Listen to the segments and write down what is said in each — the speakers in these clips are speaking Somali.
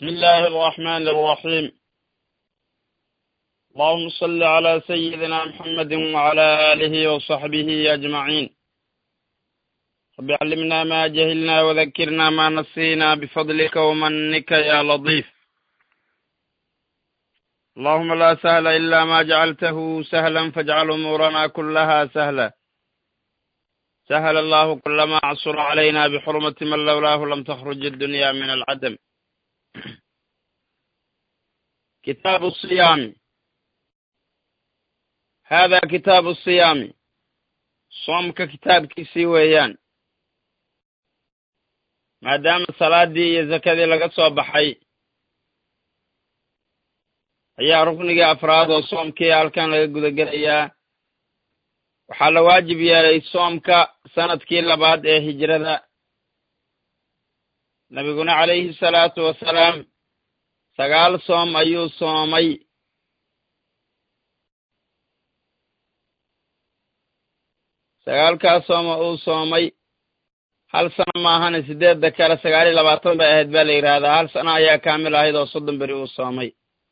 بسم الله الرحمن الرحيم اللهم صل على سيدنا محمد وعلى آله وصحبه أجمعين رب علمنا ما جهلنا وذكرنا ما نسينا بفضلك ومنك يا لطيف اللهم لا سهل إلا ما جعلته سهلا فاجعل أمورنا كلها سهلا سهل الله كل ما عصر علينا بحرمة من لولاه لم تخرج الدنيا من العدم كتاب الصيام هذا كتاب الصيام soomka kitaabkiisii weeyaan maadaama salaadii iyo zakadii laga soo baxay ayaa ruknigii afraad oo soomkii halkan laga guda gelayaa waxaa la waajib yeelay soomka sanadkii labaad ee hijrada nabiguna calayhi salaatu wasalaam sagaal soom ayuu soomay sagaalkaas sooma uu soomay hal sano maahane sideedda kale sagaal iyo labaatan bay ahayd baa la yidhaahdaa hal sano ayaa kaamil ahayd oo soddon beri uu soomay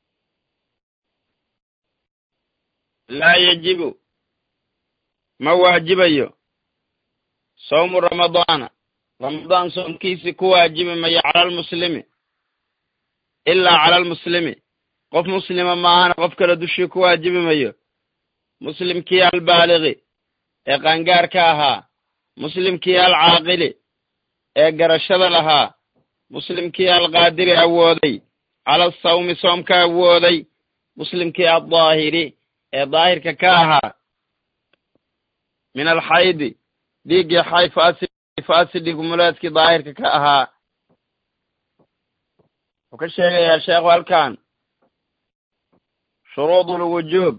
laa yajibu ma waajibayo sawmu ramadaana ramadaan soomkiisi ku waajibi mayo cala almuslimi ilaa cala almuslimi qof muslima maahana qof kale dushii ku waajibi mayo muslimkii albaaligi ee qaangaarka ahaa muslimkii alcaaqili ee garashada lahaa muslimkii alqaadiri awooday cala asawmi soomka awooday muslimkii addaahiri ee daahirka ka ahaa min alxaydi dhiiggii xay faasi gumuleedkii daahirka ka ahaa wuxuu ka sheegayaa sheekhu halkan shuruudulwujuub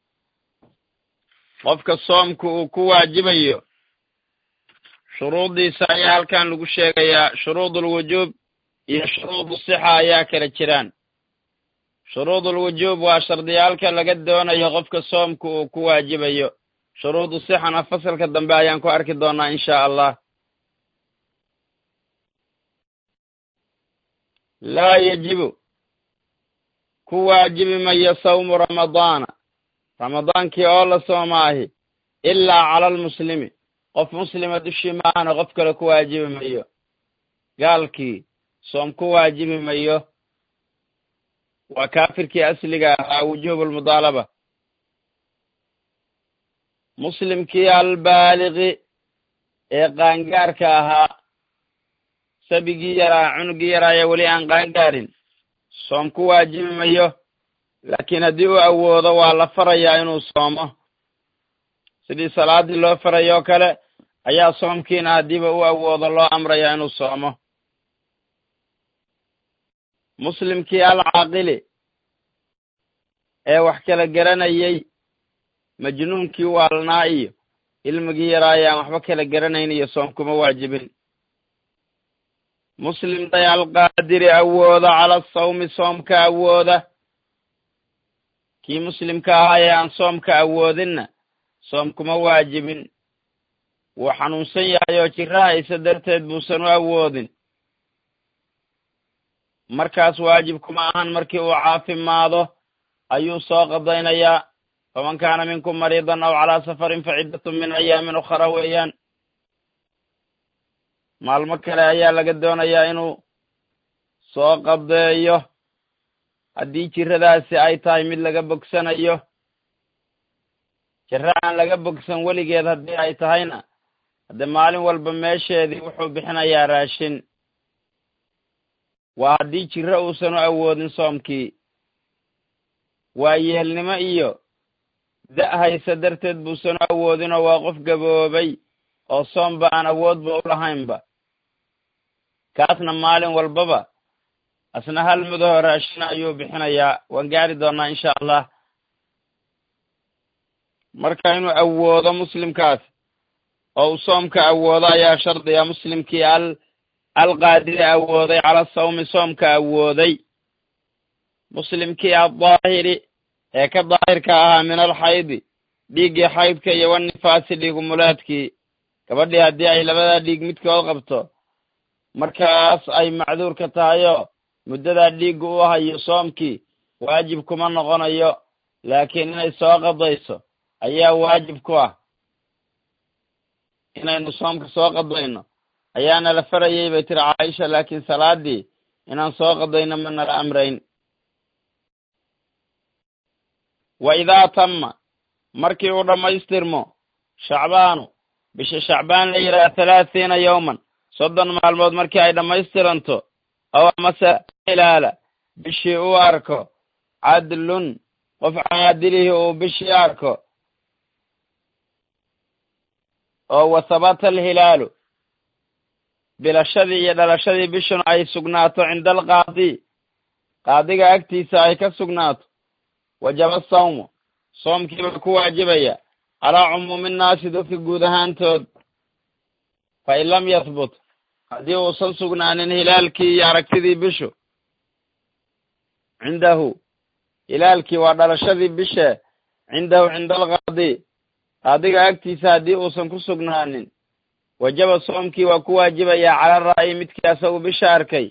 qofka soomka uu ku waajibayo shuruuddiisa ayaa halkan lagu sheegayaa shuruudulwujuub iyo shuruudu sixa ayaa kala jiraan shuruudulwujuub waa shardiyaalka laga doonayo qofka soomka uu ku waajibayo shuruudu sixana fasalka dambe ayaan ku arki doonaa insha allah laa yajibu ku waajibi mayo sawmu ramadaana ramadaankii oo la soomaahi ilaa cala almuslimi qof muslima dushii maahana qof kale ku waajibi mayo gaalkii soom ku waajibi mayo waa kaafirkii asliga ahaa wujuubulmudaalaba muslimkii albaaligi ee qaangaarka ahaa sabigii yaraa cunugii yaraaya weli aan qaangaarin soom ku waajibi mayo laakiin haddii uu awoodo waa la farayaa inuu soomo sidii salaadii loo farayoo kale ayaa soomkiina haddiiba u awoodo loo amrayaa inuu soomo muslimkii alcaaqili ee wax kala garanayey majnuunkii waalnaa iyo ilmigii yaraaya aan waxba kala garanayn iyo soom kuma waajibin muslim day alqaadiri awooda cala asawmi soomka awooda kii muslimka ahaa ee aan soomka awoodinna soom kuma waajibin wuu xanuunsan yahay oo jiro haysa darteed buusan u awoodin markaas waajib kuma ahan markii uu caafimaado ayuu soo qadaynayaa faman kaana minkum mariidan aw calaa safarin fa ciddatun min ayaamin ukhra weeyaan maalmo kale ayaa laga doonayaa inuu soo qadeeyo haddii jiradaasi ay tahay mid laga bogsanayo jiro aan laga bogsan weligeed haddii ay tahayna hadde maalin walba meesheedii wuxuu bixinayaa raashin waa haddii jiro uusan u awoodin soomkii waa yeelnimo iyo da' haysa darteed buusan u awoodinoo waa qof gaboobay oo soomba aan awoodba u lahaynba kaasna maalin walbaba asna hal mudaho raashina ayuu bixinayaa waan gaari doonaa insha allah marka inuu awoodo muslimkaas oo uu soomka awoodo ayaa shardiga muslimkii al alqaadiri awooday cala sawmi soomka awooday muslimkii addaahiri ee ka daahirka ahaa min alxaydi dhiiggii xaydka iyo wanifaasi dhiigumuleedkii gabadhii haddii ay labadaa dhiig midkood qabto markaas ay macduurka tahayoo muddadaa dhiiggu u hayo soomkii waajib kuma noqonayo laakiin inay soo qadayso ayaa waajib ku ah inaynu soomka soo qadayno ayaana la farayay bay tiri caaisha laakiin salaadii inaan soo qadayno ma nala amrayn wa idaa tamma markii uu dhammaystirmo shacbaanu bisha shacbaan la yidhaha thalaathiina yowman soddon maalmood markii ay dhammaystiranto aw amase ilaala bishii uu arko cadlun qof caadilihii uu bishii arko oo wa habata alhilaalu bilashadii iyo dhalashadii bishuna ay sugnaato cinda alqaadi qaadiga agtiisa ay ka sugnaato wajaba sawmu soomkiibaa ku waajibaya calaa cumuumi nnaasi dadka guud ahaantood fa in lam yahbut haddii uusan sugnaanin hilaalkii iyo aragtidii bishu cindahu hilaalkii waa dhalashadii bishe cindahu cinda alqaadi qaadiga agtiisa haddii uusan ku sugnaanin wajaba soomkii waa ku waajibayaa cala ra'yi midkii asagu bisha arkay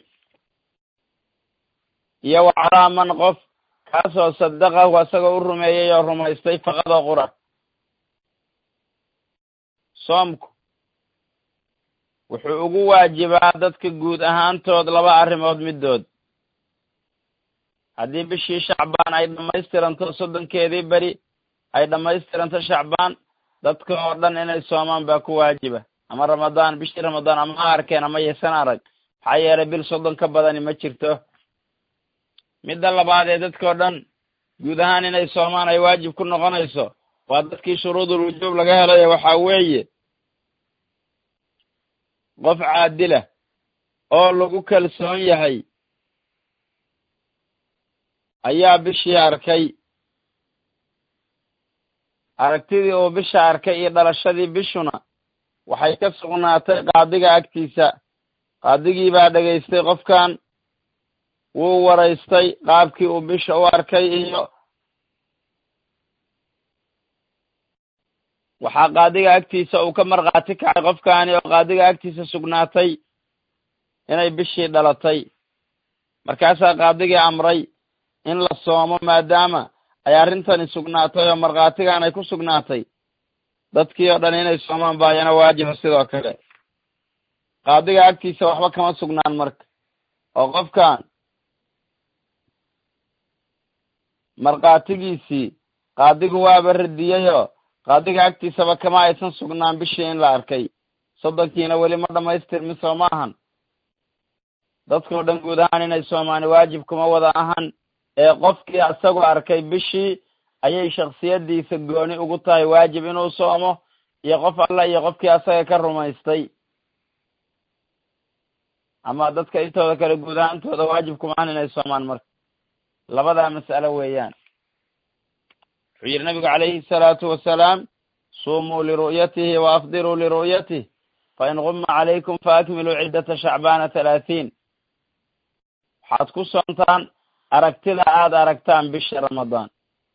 iyo wa calaa man qof kaasoo sadaqahu asagoo u rumeeyey oo rumaystay faqadoo qura soomku wuxuu ugu waajibaa dadka guud ahaantood laba arrimood middood haddii bishii shacbaan ay dhammaystiranto soddonkeedii beri ay dhammaystiranto shacbaan dadka oo dhan inay soomaan baa ku waajiba ama ramadaan bishii ramadaan ama ha arkeen ama yaysan arag maxaa yeelay bil soddon ka badani ma jirto midda labaad ee dadkao dhan guud ahaan inay soomaan ay waajib ku noqonayso waa dadkii shuruudul wujuub laga helayo waxaa weeye qof caadila oo lagu kalsoon yahay ayaa bishii arkay aragtidii uu bisha arkay iyo dhalashadii bishuna waxay ka sugnaatay qaadiga agtiisa qaadigii baa dhegaystay qofkan wuu waraystay qaabkii uu bisha u arkay iyo waxaa qaadiga agtiisa uu ka markhaati kacay qofkaani oo qaadiga agtiisa sugnaatay inay bishii dhalatay markaasaa qaadigii amray in la soomo maadaama ay arrintani sugnaatay oo markhaatigan ay ku sugnaatay dadkii oo dhan inay soomaan baayana waajiba sidoo kale qaadiga agtiisa waxba kama sugnaan marka oo qofkan markhaatigiisii qaadigu waaba radiyeyoo qaadiga agtiisaba kama aysan sugnaan bishii in la arkay soddonkiina weli ma dhammaystirmin soo ma ahan dadkao dhan guud ahaan inay soomaani waajib kuma wada ahan ee qofkii isagu arkay bishii ayay shaksiyadiisa gooni ugu tahay waajib inuu soomo iyo qof alla iyo qofkii asaga ka rumaystay ama dadka intooda kale guud ahaantooda waajib kuma ahan inay soomaan marka labadaa mas'alo weeyaan wuxuu yidhi nabigu calayhi salaatu wasalaam suumuu liru'yatihi wa afdiruu liru'yatih fain guma calaykum faakmiluu ciddata shacbaana halaatiin waxaad ku soontaan aragtida aada aragtaan bishii ramadaan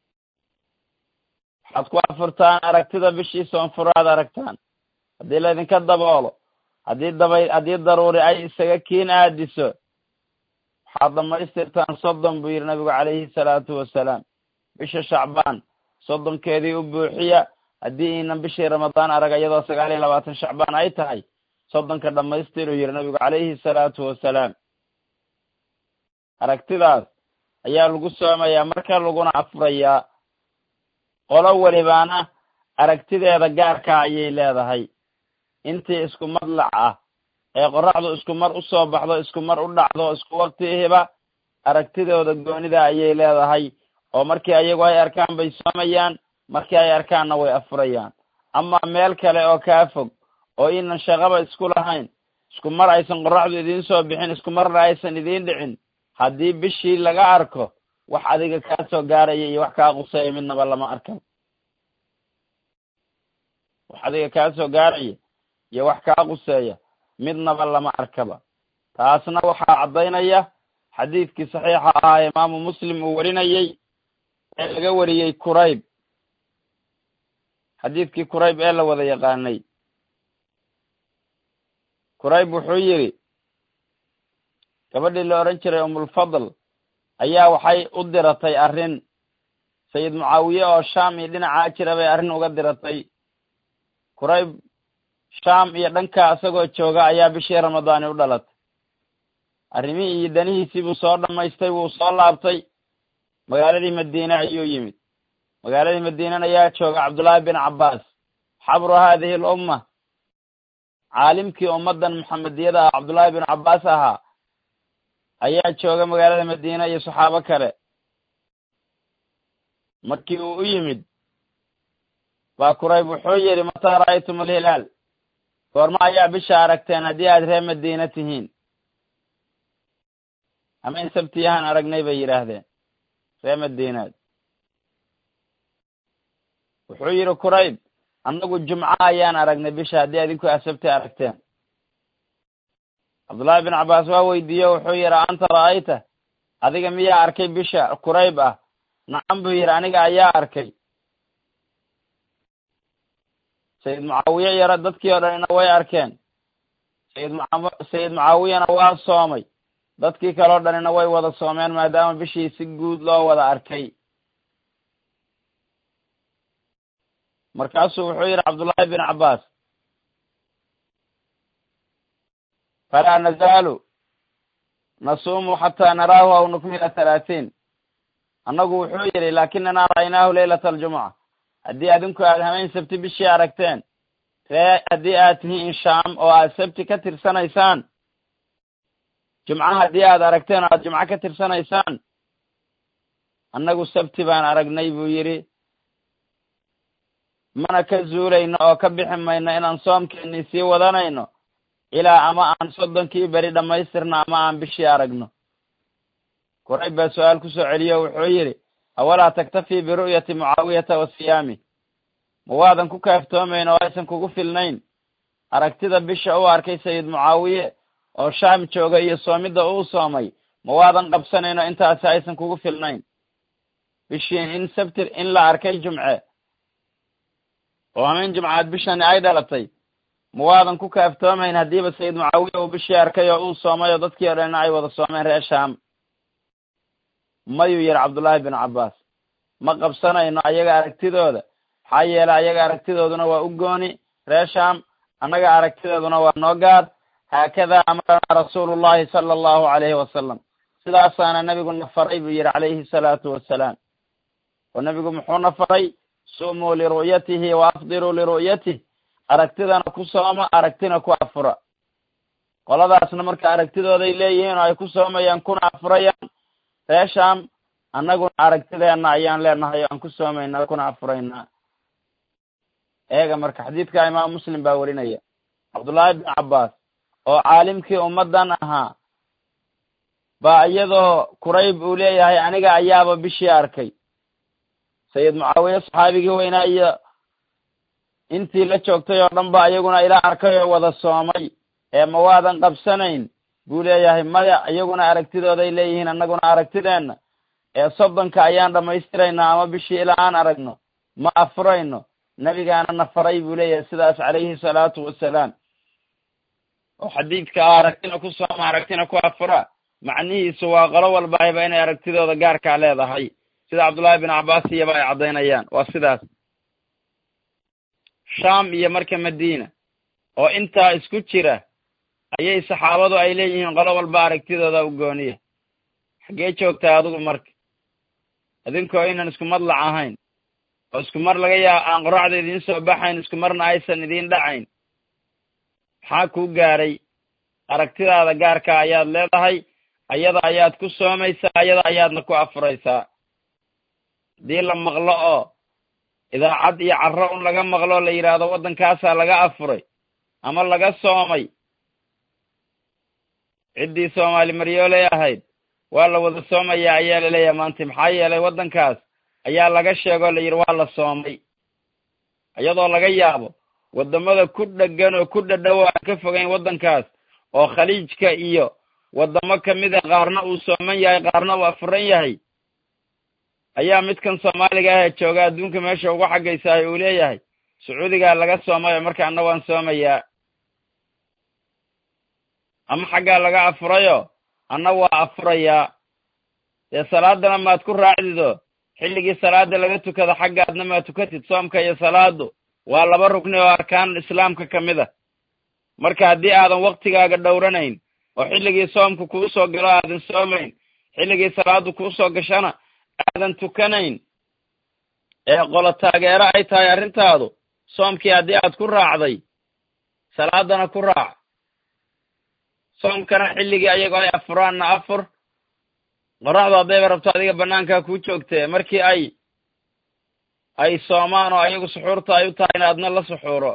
waxaad ku afurtaan aragtida bishii soonfuro aad aragtaan haddii laydinka daboolo haddii dabay haddii daruuri ay isaga kiin aadiso waxaad dhammaystirtaan soddon buu yidhi nabigu calayhi salaatu wasalaam bisha shacbaan soddonkeedii u buuxiya haddii inan bishii ramadaan arag iyadoo sagaal iyo labaatan shacbaan ay tahay soddonka dhammaystiruu yidhi nabigu calayhi salaatu wasalaam aragtidaas ayaa lagu soomayaa marka laguna afurayaa qolo welibaana aragtideeda gaarkaa ayay leedahay intii isku madlac ah ee qoraxdu isku mar u soo baxdo isku mar u dhacdo isku waktihiba aragtidooda goonida ayay leedahay oo markii ayagu ay arkaan bay soomayaan markii ay arkaanna way afurayaan ama meel kale oo kaa fog oo inan shaqaba isku lahayn isku mar aysan qoraxdu idiin soo bixin isku marna aysan idiin dhicin haddii bishii laga arko wax adiga kaa soo gaaraya iyo wax kaa quseeya midnaba lama arkan wax adiga kaa soo gaaraya iyo wax kaa quseeya midnaba lama arkaba taasna waxaa caddaynaya xadiidkii saxiixa ahaa imaamu muslim uu warinayey ee laga wariyey kurayb xadiidkii kurayb ee la wada yaqaanay kurayb wuxuu yidhi gabadhii la odhan jiray umulfadl ayaa waxay u diratay arrin sayid mucaawiye oo shaam iyo dhinacaa jira bay arrin uga diratay kurayb shaam iyo dhankaa isagoo jooga ayaa bishii ramadaani u dhalatay arrimihii iyo danihiisii buu soo dhammaystay wuu soo laabtay magaaladii madiine ayuu yimid magaaladii madiinana ayaa jooga cabdullaahi bin cabbaas xabru haadihi alumma caalimkii ummaddan muxamediyada ah cabdullaahi bin cabbaas ahaa ayaa jooga magaalada madiine iyo saxaabo kale markii uu u yimid baa kurayb wuxuu yidhi mataa ra'aytum alhilaal goorma ayaa bisha aragteen haddii aad reer madiine tihiin hamayn sabtiyahaan aragnay bay yidhaahdeen reer madiinaad wuxuu yidhi kurayb annagu jumco ayaan aragnay bisha haddii adinku aad sabti aragteen cabdullaahi bin cabbaas waa weydiiye wuxuu yidhi anta ra'ayta adiga miyaa arkay bisha kurayb ah nacam buu yidhi aniga ayaa arkay sayid mucaawiye yaro dadkii oo dhanina way arkeen sayid muca sayid mucaawiyana waa soomay dadkii kaleo dhanina way wada soomeen maadaama bishii si guud loo wada arkay markaasuu wuxuu yidhi cabdullaahi bin cabbaas falaa nazaalu nasuumu xataa naraahu aw nukmila halaatiin annagu wuxuu yidhi laakinana ra'aynaahu leylata aljumuca haddii adinku aad hamayn sabti bishii aragteen ree haddii aad tihiin shaam oo aad sabti ka tirsanaysaan jumca haddii aad aragteen oo aad jumco ka tirsanaysaan annagu sabti baan aragnay buu yidhi mana ka zuulayno oo ka bixi mayno inaan soomkeennii sii wadanayno ilaa ama aan soddonkii beri dhammaystirno ama aan bishii aragno kurayb baa su-aal ku soo celiyo wuxuu yidhi awalaa taktafii biru'yati mucaawiyata wa siyaami ma waadan ku kaaftoomayn oo aysan kugu filnayn aragtida bisha u arkay sayid mucaawiye oo shaam jooga iyo soomidda uu soomay ma waadan qabsanayno intaasi aysan kugu filnayn bishii in sabti in la arkay jumce oo hameen jumcaad bishani ay dhalatay ma waadan ku kaaftoomayn haddiiba sayid mucaawiye uu bishii arkay oo uu soomay oo dadkii o dhanna ay wada soomeen reer shaam mayuu yidhi cabdullaahi bin cabbaas ma qabsanayno ayaga aragtidooda maxaa yeelay ayaga aragtidooduna waa u gooni reer shaam annaga aragtidooduna waa noo gaar haakadaa amaranaa rasuulullahi sala allahu calayhi wasalam sidaasaana nebigu na faray buu yidhi calayhi salaatu wassalaam oo nebigu muxuuna faray sumuu liru'yatihi wa afdiruu liru'yatih aragtidana ku sooma aragtina ku afura qoladaasna marka aragtidooday leeyihiin oo ay ku soomayaan kuna afurayaan ree shaam annaguna aragtideenna ayaan leenahay oo aan ku soomaynaa kuna afuraynaa eega marka xadiidka imaam muslim baa werinaya cabdullaahi bin cabbaas oo caalimkii ummaddan ahaa baa iyadoo kurayb uu leeyahay aniga ayaaba bishii arkay sayid mucaawiye saxaabigii weynaa iyo intii la joogtay oo dhan ba iyaguna ila arkay oo wada soomay ee ma waadan qabsanayn buu leeyahay maya iyaguna aragtidooday leeyihiin annaguna aragtideenna ee soddonka ayaan dhammaystiraynaa ama bishii ilaa aan aragno ma afurayno nebigaana na faray buu leeyahay sidaas calayhi salaatu wassalaam oo xadiidka ah aragtina ku sooma aragtina ku afura macnihiisu waa qolo walbaayba inay aragtidooda gaarkaa leedahay sida cabdullaahi bin cabbaas iyaba ay caddaynayaan waa sidaas shaam iyo marka madiina oo intaa isku jira ayay saxaabadu ay leeyihiin qolo walba aragtidooda u gooniya xaggee joogtaa adigu marka idinkoo inan isku madlac ahayn oo isku mar laga yaaba aan qoraxda idiin soo baxayn isku marna aysan idiin dhacayn maxaa kuu gaaray aragtidaada gaarka ayaad leedahay ayada ayaad ku soomaysaa ayada ayaadna ku afuraysaa haddii la maqlo oo idaacad iyo carro un laga maqlo la yidhaahdo waddankaasaa laga afuray ama laga soomay ciddii soomaali maryooley ahayd waa la wada soomayaa ayaa la leeyahay maanta maxaa yeelay waddankaas ayaa laga sheegoo la yidhi waa la soomay iyadoo laga yaabo waddamada ku dheggan oo ku dhadhow aan ka fogayn waddankaas oo khaliijka iyo waddamo kamida qaarna uu sooman yahay qaarna uu afuran yahay ayaa midkan soomaaliga ahee jooga adduunka meesha ugu xaggaysahay uu leeyahay sacuudigaa laga soomayo markaana waan soomayaa ama xaggaa laga afurayo anna waa afurayaa dee salaadana maad ku raacdido xilligii salaada laga tukado xaggaadna maad tukatid soomka iyo salaadu waa laba rugni oo arkaanul islaamka ka mid a marka haddii aadan waktigaaga dhowranayn oo xilligii soomka kuu soo galo aadan soomayn xilligii salaadu kuu soo gashana aadan tukanayn ee qolo taageero ay tahay arrintaadu soomkii haddii aad ku raacday salaadana ku raac soomkana xilligii ayagoo ay afuraanna afur qoraxdu haddayba rabto adiga bannaankaa kuu joogtee markii ay ay soomaan oo ayagu suxuurta ay u tahayna adna la suxuuro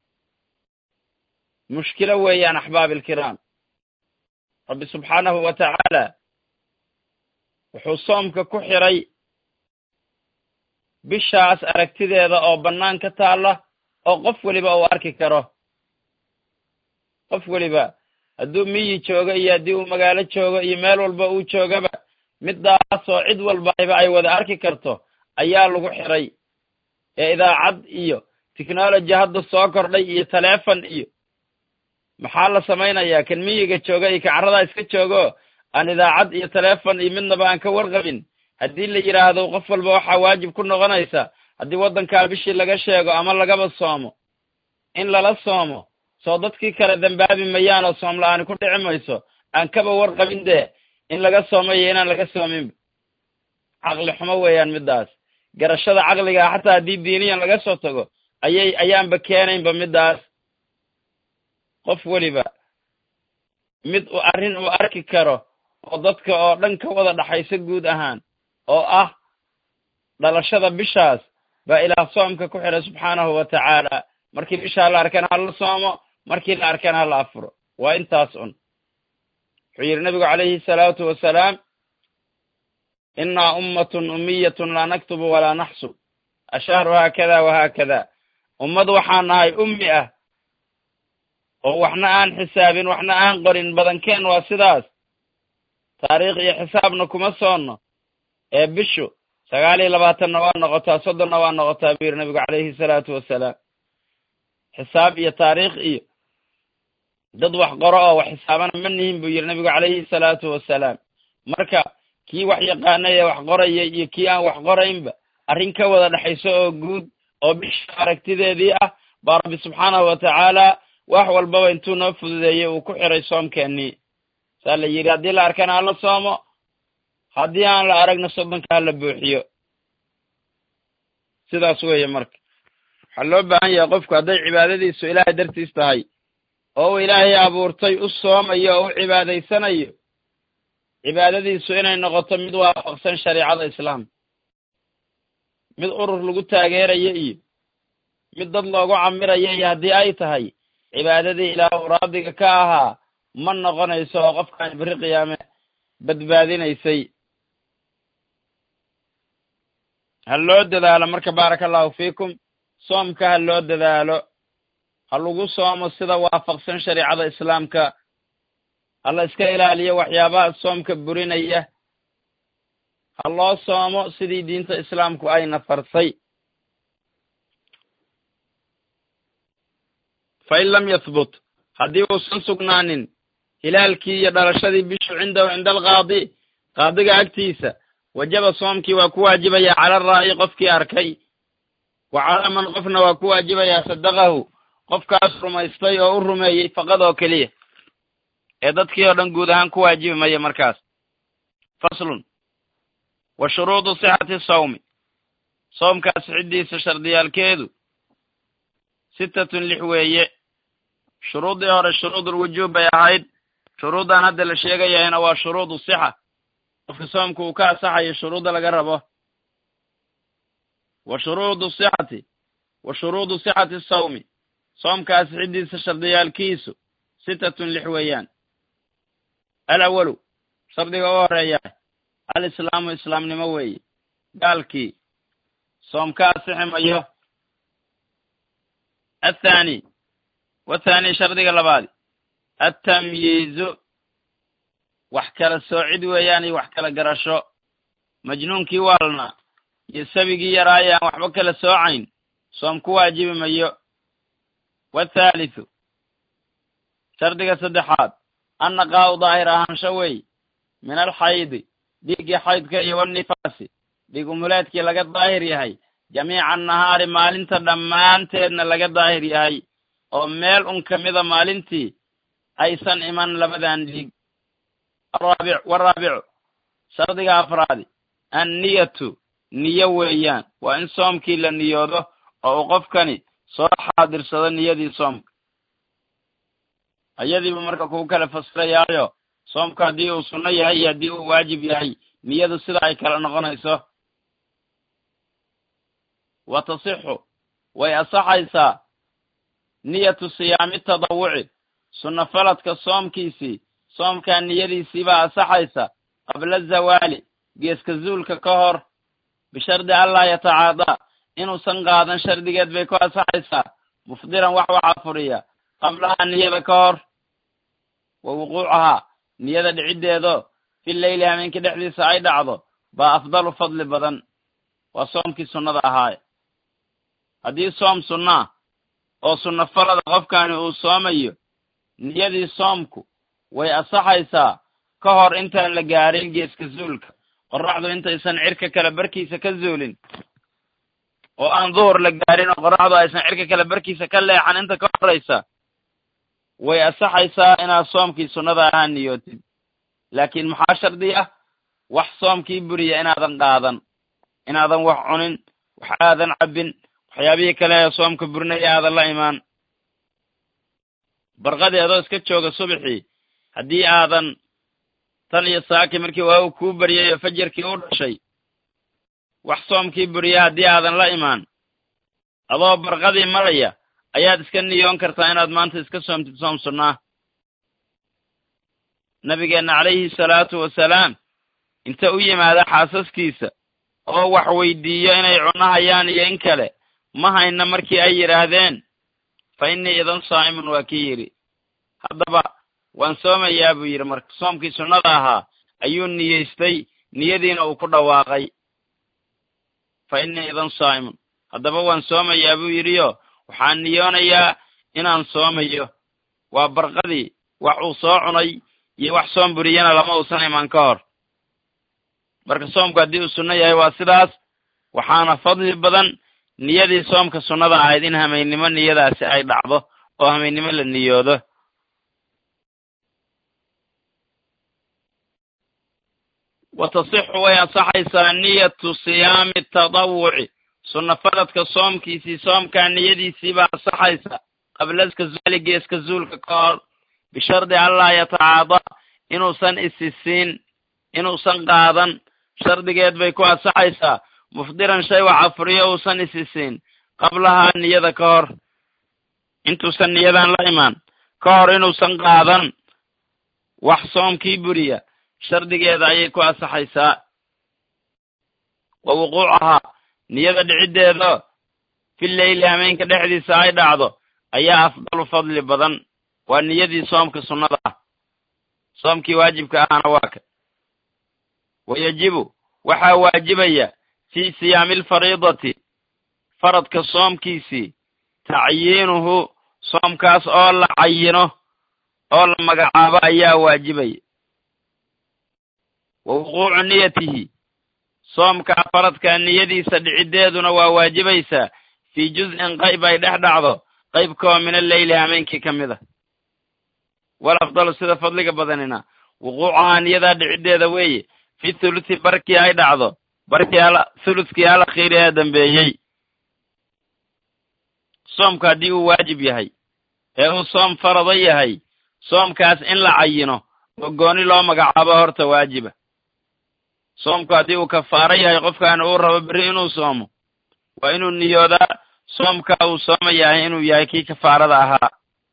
mushkilo weeyaan axbaab ilkiraam rabbi subxaanahu wa tacaala wuxuu soomka ku xiray bishaas aragtideeda oo bannaan ka taalla oo qof weliba uu arki karo qof weliba hadduu miyi joogo iyo haddii uu magaalo joogo iyo meel walba uu joogaba midaasoo cid walbaiba ay wada arki karto ayaa lagu xiray ee idaacad iyo technology hadda soo kordhay iyo taleefon iyo maxaa la samaynayaa kan miyiga jooga iyo kacarradaa iska joogo aan idaacad iyo taleefon iyo midnaba aan ka warqabin haddii la yidhaahdo qof walba waxaa waajib ku noqonaysa haddii waddankaa bishii laga sheego ama lagaba soomo in lala soomo soo dadkii kale dembaabi mayaan oo soom la-aani ku dhici mayso aan kaba warqabin dee in laga soomayo inaan laga soominba caqli xumo weeyaan middaas garashada caqligaa xataa haddii diiniyan laga soo tago ayay ayaanba keenaynba middaas qof weliba mid uu arrin uu arki karo oo dadka oo dhan ka wada dhaxaysa guud ahaan oo ah dhalashada bishaas baa ilaah soomka ku xiray subxaanahu wa tacaala markii bishaa la arkana hala soomo markii la arkana hala afuro waa intaas un wuxuu yidhi nabigu calayhi salaatu wasalaam innaa ummatun ummiyatun laa naktubu walaa naxsub ashahru haakada wahaakada ummad waxaan nahay ummi ah oo waxna aan xisaabin waxna aan qorin badankeen waa sidaas taariikh iyo xisaabna kuma soonno ee bishu sagaal iyo labaatanna waa noqotaa soddonna waa noqotaa buu yidhi nabigu calayhi salaatu wasalaam xisaab iyo taariikh iyo dad wax qoro oo wax xisaabana ma nihin buu yidhi nabigu calayhi salaatu wasalaam marka kii wax yaqaanay ee wax qoraya iyo kii aan wax qoraynba arrin ka wada dhexayso oo guud oo bisha aragtideedii ah baa rabbi subxaanahu wa tacaala wax walbaba intuu noo fududeeyey uu ku xiray soomkeennii saa la yidhi haddii la arkana hala soomo haddii aan la aragna soddonka hala buuxiyo sidaas weeye marka waxaa loo baahan yahay qofku hadday cibaadadiisu ilaahay dartiis tahay oo uu ilaahay abuurtay u soomayo oo u cibaadaysanayo cibaadadiisu inay noqoto mid waafaqsan shariicada islaamka mid urur lagu taageerayo iyo mid dad loogu camirayo iyo haddii ay tahay cibaadadii ilaah uu raadiga ka ahaa ma noqonayso oo qofkaan beri qiyaame badbaadinaysay ha loo dadaalo marka baaraka allahu fiikum soomka ha loo dadaalo ha lagu soomo sida waafaqsan shariicada islaamka hala iska ilaaliyo waxyaabaha soomka burinaya ha loo soomo sidii diinta islaamku ayna farsay fa in lam yahbut haddii uusan sugnaanin hilaalkii iyo dhalashadii bishu cindahu cinda alqaadi qaadiga agtiisa wajaba soomkii waa ku waajibayaa cala raa'i qofkii arkay wa calaa man qofna waa ku waajibayaa sadaqahu qofkaas rumaystay oo u rumeeyey faqad oo keliya ee dadkii oo dhan guud ahaan ku waajibi maya markaas faslun wa shuruudu sixati sawmi soomkaas ciddiisa shardiyaalkeedu sittatun lix weeye shuruuddii hore shuruudulwujuub bay ahayd shuruuddan hadda la sheegayahayna waa shuruudu sixa qofka soomka uu ka asaxayo shuruudda laga rabo wa shuruudu sixati wa shuruudu sixati sawmi soomkaas ciddiisa shardiyaalkiisu sittatun lix weeyaan alawalu shardiga u horeeya alislaamu islaamnimo weeye gaalkii soom ka asixi mayo athaani wathaani shardiga labaadi attamyiizu wax kala soocid weeyaan iyo wax kala garasho majnuunkii waalna iyo sabigii yaraaye aan waxba kala soocayn soom ku waajibi mayo wathaalithu shardiga saddexaad annaqaa'u daahir ahaansho wey min alxaydi dhiiggii xaydka iyo wanifaasi dhiig umuleedkii laga daahir yahay jamiica nahaari maalinta dhammaanteedna laga daahir yahay oo meel un ka mida maalintii aysan iman labadan dhiig araabic waraabicu shardiga afraadi anniyatu niyo weeyaan waa in soomkii la niyoodo oo uu qofkani soo xaadirsado niyadii soomka ayadiibu marka kuu kala fasirayaayo soomka haddii uu sunno yahay iyo haddii uu waajib yahay niyadu sida ay kala noqonayso wa tasixu way asaxaysaa niyatu siyaami tadawuci sunno faladka soomkiisii soomkaa niyadiisiibaa asaxaysa qabla zawaali geeska zuulka ka hor bishardi allaa yatacaadaa inuusan qaadan shardigeed bay ku asaxaysaa mufdiran wax waxaa furiya qablahaa niyada ka hor wa wuquucahaa niyada dhiciddeedo fi leyli hameenkii dhexdiisa ay dhacdo baa afdalu fadli badan waa soomkii sunnada ahaaye haddii soom sunnaa oo sunno falada qofkani uu soomayo niyadii soomku way asaxaysaa ka hor intaan la gaarin geeska zuulka qorraxdu intaysan cirka kale barkiisa ka zuulin oo aan duhur la gaarin oo qorraxdu aysan cirka kale barkiisa ka leexan inta ka horraysa way asaxaysaa inaad soomkii sunnada ahaa niyootid laakiin maxaa shardi ah wax soomkii buriya inaadan qaadan inaadan wax cunin wax aadan cabbin waxyaabihii kale ee soomka burinaya aadan la imaan barqadii adoo iska jooga subaxii haddii aadan tan iyo saaki markii waagu kuu baryay oo fajarkii u dhashay wax soomkii buriya haddii aadan la imaan adoo barqadii maraya ayaad iska niyoon kartaa inaad maanta iska soomtid soom sunnaa nabigeenna calayhi salaatu wasalaam inta u yimaada xaasaskiisa oo wax weydiiyo inay cunahayaan iyo in kale ma hayna markii ay yidhaahdeen fa innii idan saa'imun waa kii yidhi haddaba waan soomayaa buu yidhi marka soomkii sunnada ahaa ayuu niyeystay niyadiina uu ku dhawaaqay fa innii idan saa'imun haddaba waan soomayaa buu yidhiyo waxaan niyoonayaa inaan soomayo waa barqadii wax uu soo cunay iyo wax soom buriyana lama uusan iman ka hor marka soomku haddii uu sunno yahay waa sidaas waxaana fadli badan niyadii soomka sunnada ahayd in hamaynimo niyadaasi ay dhacdo oo hamaynimo la niyoodo wa tasixu way ansaxaysaa niyatu siyaami tadawuci sunna faladka soomkiisii soomkaa niyadiisiibaa ansaxaysa qablaska zuali geeska zuulka ka hor bishardi allaa yatacaadaa inuusan isisiin inuusan qaadan shardigeed bay ku ansaxaysaa mufdiran shay wax afuriyo uusan isisiin qablahaa niyada ka hor intuusan niyadan la imaan ka hor inuusan qaadan wax soomkii buriya shardigeeda ayay ku ansaxaysaa wa wuquucahaa niyada dhiciddeeda fi leyli hameenka dhexdiisa ay dhacdo ayaa afdalu fadli badan waa niyadii soomka sunnada ah soomkii waajibka ahana waa ka wa yajibu waxaa waajibaya fii siyaami alfariidati faradka soomkiisii tacyiinuhu soomkaas oo la cayino oo la magacaabo ayaa waajibaya wa wuquucu niyatihi soomkaa faradka niyadiisa dhiciddeeduna waa waajibaysaa fii juz'in qayb ay dhex dhacdo qaybkaoo min alleyli hameenkii ka mid a wal afdalu sida fadliga badanina wuquucahaa niyadaa dhiciddeeda weeye fi thuluthi barkii ay dhacdo barkii al thuluthkii al akhiiri ee dambeeyey soomka haddii uu waajib yahay ee uu soom farado yahay soomkaas in la cayino oo gooni loo magacaabo horta waajiba soomku haddii uu kafaaro yahay qofkaana uu rabo berri inuu soomo waa inuu niyoodaa soomkaa uu soomayahay inuu yahay kii kafaarada ahaa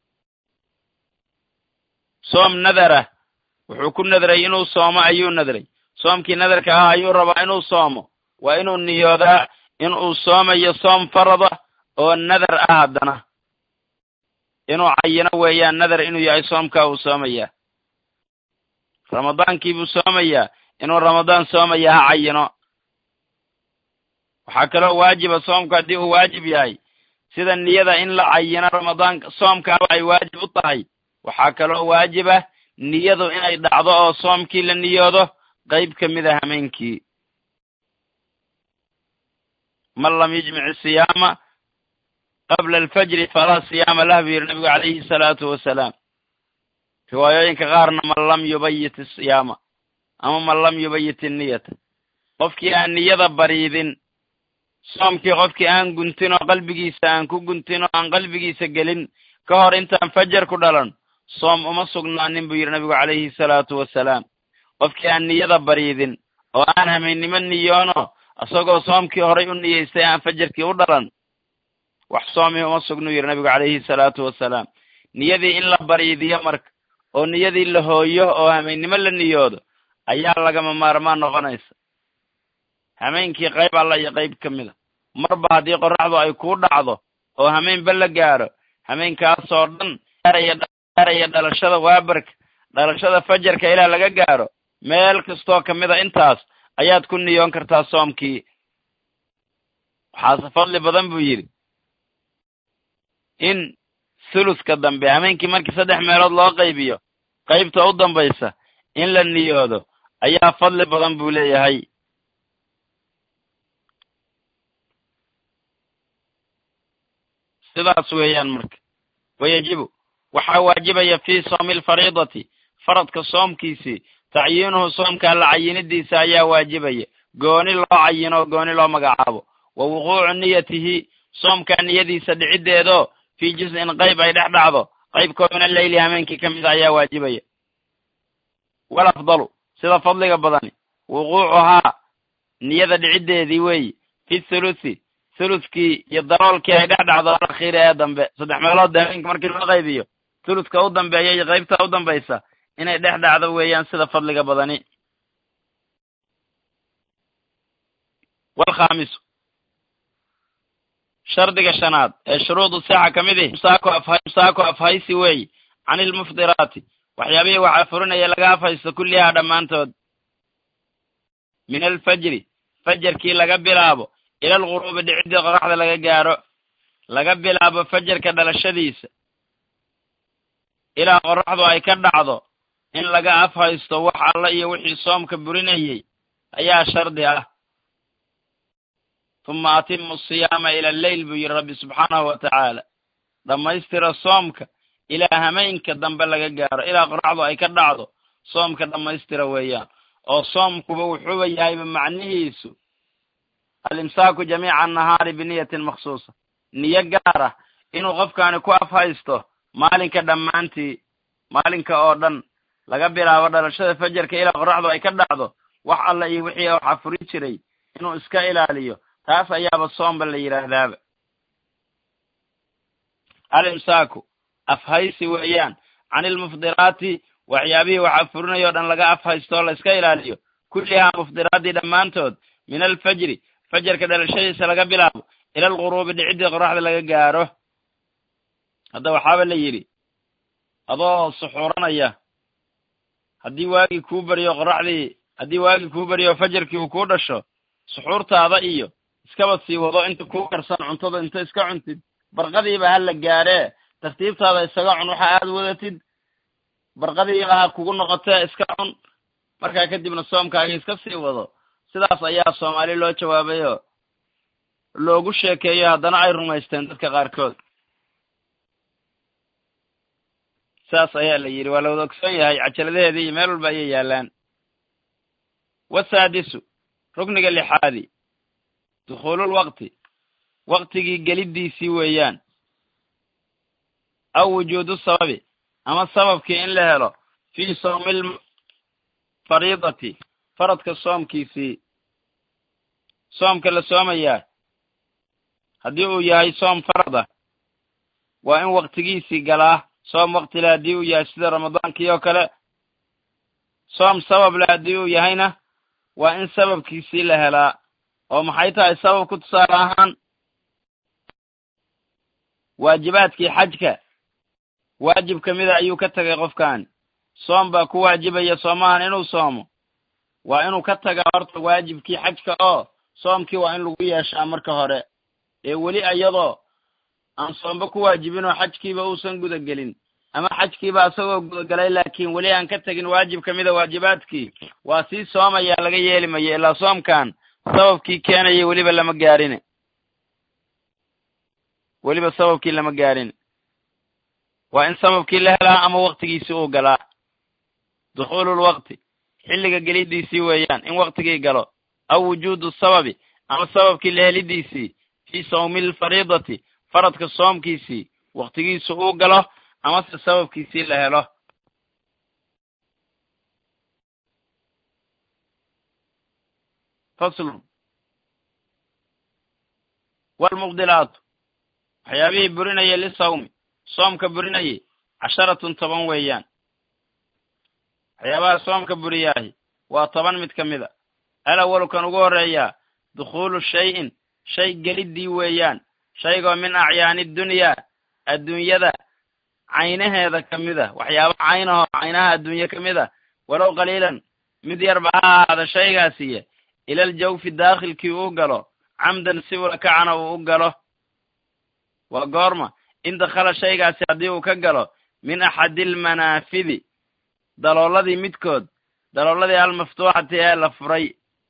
soom nadarah wuxuu ku nadray inuu soomo ayuu nadray soomkii nadarka ahaa ayuu rabaa inuu soomo waa inuu niyoodaa inuu soomayo soom farada oo nadar ah haddana inuu cayino weeyaan nadar inuu yahay soomkaa uu soomayaa ramadaankiibuu soomayaa inuu ramadaan soomaya ha cayino waxaa kaloo waajiba soomku haddii uu waajib yahay sida niyada in la cayino ramadaanka soomkaaba ay waajib u tahay waxaa kaloo waajiba niyadu inay dhacdo oo soomkii la niyoodo qayb ka mid a hameenkii man lam yujmic siyaama qabla alfajri falaa siyaama lah buu yidhi nabigu calayhi salaatu wasalaam riwaayooyinka qaarna man lam yubayit isiyaama ama man lam yubayit inniyata qofkii aan niyada bariidin soomkii qofkii aan guntin oo qalbigiisa aan ku guntin oo aan qalbigiisa gelin ka hor intaan fajar ku dhalan soom uma sugnaanin buu yidhi nabigu calayhi salaatu wasalaam qofkii aan niyada bariidin oo aan hameennimo niyoono isagoo soomkii horay u niyeystay aan fajarkii u dhalan wax soomii uma sugnuu yidhi nabigu calayhi salaatu wasalaam niyadii in la bariidiyo marka oo niyadii la hooyo oo hameennimo la niyoodo ayaa lagama maarmaan noqonaysa hameenkii qayb alla iyo qayb ka mid a marba haddii qorraxdu ay kuu dhacdo oo hameenba la gaaro hameenkaasoo dhan gaaraya dhalashada waabarka dhalashada fajarka ilaa laga gaaro meel kastoo ka mid a intaas ayaad ku niyoon kartaa soomkii waxaase fadli badan buu yidhi in thuluska dambe hameenkii markii saddex meelood loo qaybiyo qaybta u dambaysa in la niyoodo ayaa fadli badan buu leeyahay sidaas weeyaan marka wayajibu waxaa waajibaya fii soomi alfariidati faradka soomkiisii tacyiinuhu soomka alla cayinidiisa ayaa waajibaya gooni loo cayino o gooni loo magacaabo wa wuquucu niyatihi soomkaa niyadiisa dhiciddeedoo fii juz-in qayb ay dhex dhacdo qaybkoo min alleyli hameenkii ka mid a ayaa waajibaya wal afdalu sida fadliga badani wuquucuhaa niyada dhiciddeedii weeyi fi thuluthi thuluthkii iyo daroolkii ay dhex dhacdo alakhiiri ee dambe saddex meelood hameenka markii loo qaybiyo thuluthka u dambeeya iyo qaybta u dambaysa inay dhex dhacdo weeyaan sida fadliga badani walkhaamisu shardiga shanaad ee shuruudu sixa ka mid ihi imsaaku afhaysi weeyi can ilmuftiraati waxyaabihii waxaa furinaya laga afhaysto kullihaa dhammaantood min alfajri fajarkii laga bilaabo ila alghuruubi dhiciddii qoraxda laga gaaro laga bilaabo fajarka dhalashadiisa ilaa qoraxdu ay ka dhacdo in laga afhaysto wax alla iyo wixii soomka burinayey ayaa shardi ah tuma atimu siyaama ila alleyl buu yidhi rabbi subxaanahu wa tacaala dhammaystira soomka ilaa hameenka dambe laga gaaro ilaa qoraxdu ay ka dhacdo soomka dhammaystira weeyaan oo soomkuba wuxuuba yahayba macnihiisu alimsaaku jamiica annahaari biniyatin makhsuusa niyo gaar ah inuu qofkaani ku afhaysto maalinka dhammaantii maalinka oo dhan laga bilaabo dhalashada fajarka ilaa qoraxdu ay ka dhacdo wax alla iyo wixii waxaa furi jiray inuu iska ilaaliyo taas ayaaba soomba la yidhaahdaaba alimsaaku afhaysi weeyaan can ilmufdiraati waxyaabihii waxaa furinaya o dhan laga afhaysto oo la iska ilaaliyo kullihaa mufdiraaddii dhammaantood min alfajri fajarka dhalashadiisa laga bilaabo ila alghuruubi dhiciddii qoraxda laga gaaro hadda waxaaba la yidhi adoo suxuuranaya haddii waagii kuu beriyo qoraxdii haddii waagii kuu beriyo fajarkii uu kuu dhasho suxuurtaada iyo iskaba sii wado inta kuu karsan cuntada inta iska cuntid barqadiiba ha la gaaree tartiibtaada isaga cun waxa aad wadatid barqadiiba ha kugu noqotee iska cun markaa kadibna soomkaaga iska sii wado sidaas ayaa soomaali loo jawaabayoo loogu sheekeeyo haddana ay rumaysteen dadka qaarkood saas ayaa la yidhi waa la wada ogsoon yahay cajaladaheedii iyo meel walba ayay yaallaan wasaadisu rukniga lixaadi dukhuululwaqti waqtigii geliddiisii weeyaan aw wujuudu sababi ama sababkii in la helo fii sawmil fariidati faradka soomkiisii soomka la soomayaa haddii uu yahay soom farad ah waa in waqtigiisii galaa soom waqtile haddii uu yahay sida ramadaankii oo kale soom sabab le haddii uu yahayna waa in sababkiisii la helaa oo maxay tahay sababku tusaale ahaan waajibaadkii xajka waajib ka mida ayuu ka tegay qofkan soom baa ku waajibaya soomahan inuu soomo waa inuu ka tagaa horta waajibkii xajka oo soomkii waa in lagu yeeshaa marka hore ee weli iyadoo aan soomba ku waajibin oo xajkiiba uusan guda gelin ama xajkiiba isagoo gudagalay laakiin weli aan ka tegin waajib ka mida waajibaadkii waa sii soomayaa laga yeeli mayo ilaa soomkan sababkii keenaya weliba lama gaarine weliba sababkii lama gaarin waa in sababkii la helaa ama waktigiisii uu galaa dukhuululwaqti xilliga gelidiisii weeyaan in waktigii galo aw wujuudu sababi ama sababkii la helidiisii fii sawmi lfariidati faradka soomkiisii waktigiisu uu galo amase sababkiisii la helo faslun walmubdilaatu waxyaabihii burinayay lisawmi soomka burinayay casharatun toban weeyaan waxyaabaha soomka buriyaahi waa toban mid ka mida alawalu kan ugu horreeyaa dukhuulu shayin shay geliddii weeyaan shaygoo min acyaani dunyaa adduunyada caynaheeda ka mid a waxyaaba caynahoo caynaha adduunye ka mid a walow qaliilan mid yarba ha ahaada shaygaasiye ilal jawfi daakhilkii uu galo camdan si ula kacana uu u galo waa goorma in dakhala shaygaasi haddii uu ka galo min axadi almanaafidi dalooladii midkood dalooladii almaftuuxati ee la furay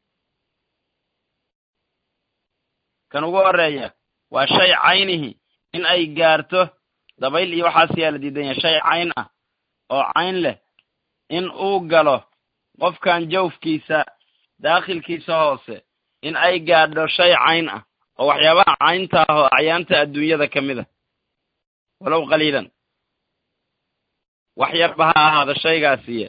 kan ugu horreeya waa shay caynihi in ay gaarto dabayl iyo waxaas yaa la diidan yahay shay cayn ah oo cayn leh in uu galo qofkan jawfkiisa daakhilkiisa hoose in ay gaadho shay cayn ah oo waxyaabaha caynta ah oo acyaanta adduunyada ka mid a walow qaliilan wax yarba ha ahaada shaygaasiye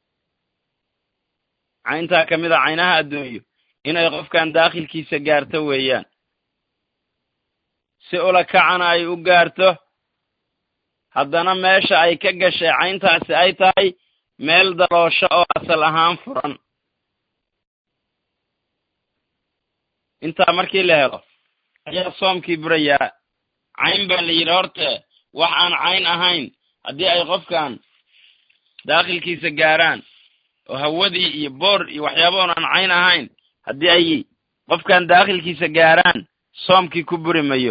cayntaa ka mid a caynaha adduunyo inay qofkan daakhilkiisa gaarto weeyaan si ula kacana ay u gaarto haddana meesha ay ka gashay cayntaasi ay tahay meel daloosho oo asal ahaan furan intaa markii la helo ayaa soomkii burayaa cayn baa la yidhi horte wax aan cayn ahayn haddii ay qofkan daakhilkiisa gaaraan oo hawadii iyo boor iyo waxyaaba oon aan cayn ahayn haddii ay qofkan daakhilkiisa gaaraan soomkii ku buri mayo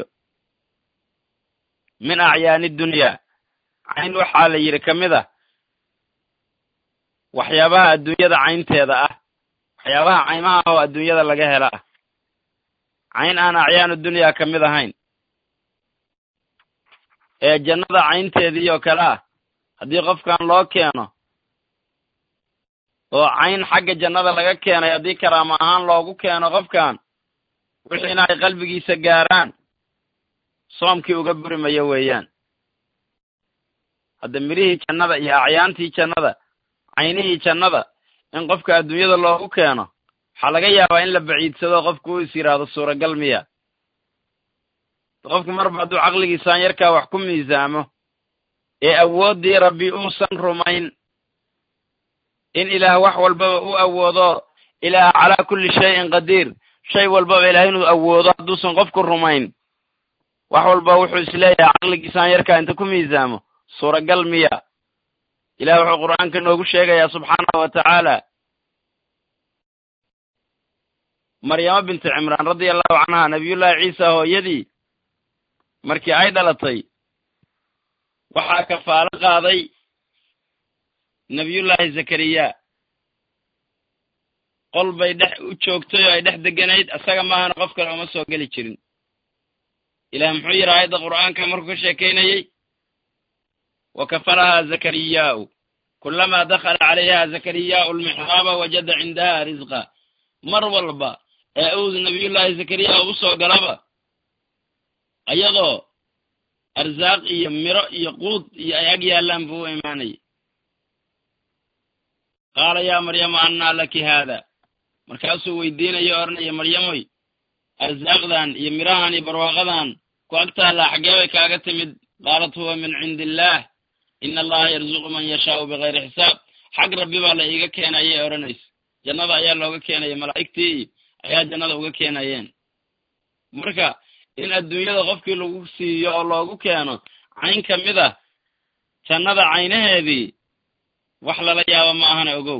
min acyaani dunyaa cayn waxaa la yidhi ka mid ah waxyaabaha adduunyada caynteeda ah waxyaabaha caymaha oo adduunyada laga hela ah cayn aan acyaanu dunyaa ka mid ahayn ee jannada caynteedii oo kale ah haddii qofkan loo keeno oo cayn xagga jannada laga keenay haddii karaamo ahaan loogu keeno qofkan wixiina ay qalbigiisa gaaraan soomkii uga buri mayo weeyaan hadda midhihii jannada iyo acyaantii jannada caynihii jannada in qofka adduunyada loogu keeno waxaa laga yaabaa in la baciidsado qofku uu is yidhaahdo suuragal miya qofku marba hadduu caqligiisaan yarkaa wax ku miisaamo ee awooddii rabbi uusan rumayn in ilaah wax walbaba u awoodo ilaah calaa kulli shayin qadiir shay walbaba ilaah inuu awoodo hadduusan qofku rumayn wax walba wuxuu isleeyahay caqligiisaan yarkaa inta ku miisaamo suuragal miya ilaah wuxuu qur'aanka noogu sheegayaa subxaanahu wa tacaala maryamo binti cimraan radia allahu canha nabiyullaahi ciisa hooyadii markii ay dhalatay waxaa kafaalo qaaday nebiyullaahi zakariya qol bay dhex u joogtay oo ay dhex deganayd isaga maahana qof kale uma soo geli jirin ilaah muxuu yidhi aayadda qur'aanka markuu ka sheekaynayey wa kafalahaa zakariyaa'u kulamaa dakhala calayha zakariyaa'u almixraaba wajada cindaha risqa mar walba ee uu nabiyullaahi zakariya u soo galaba ayadoo arsaaq iyo miro iyo quud iyo ay ag yaallaan buu u imaanayay qaala yaa maryama annaa laki haada markaasuu weydiinayo odhanaya maryamoy arsaaqdan iyo mirahan iyo barwaaqadan ku ag taallaa xaggee bay kaaga timid qaalat huwa min cindi illaah ina allaha yarzuqu man yashaau bikayri xisaab xag rabbi baa la iiga keenay ayay odhanaysa jannada ayaa looga keenaya malaa'igtii ayaa jannada uga keenayeen marka in adduunyada qofkii lagu siiyo oo loogu keeno cayn ka mid ah jannada caynaheedii wax lala yaabo ma ahana ogow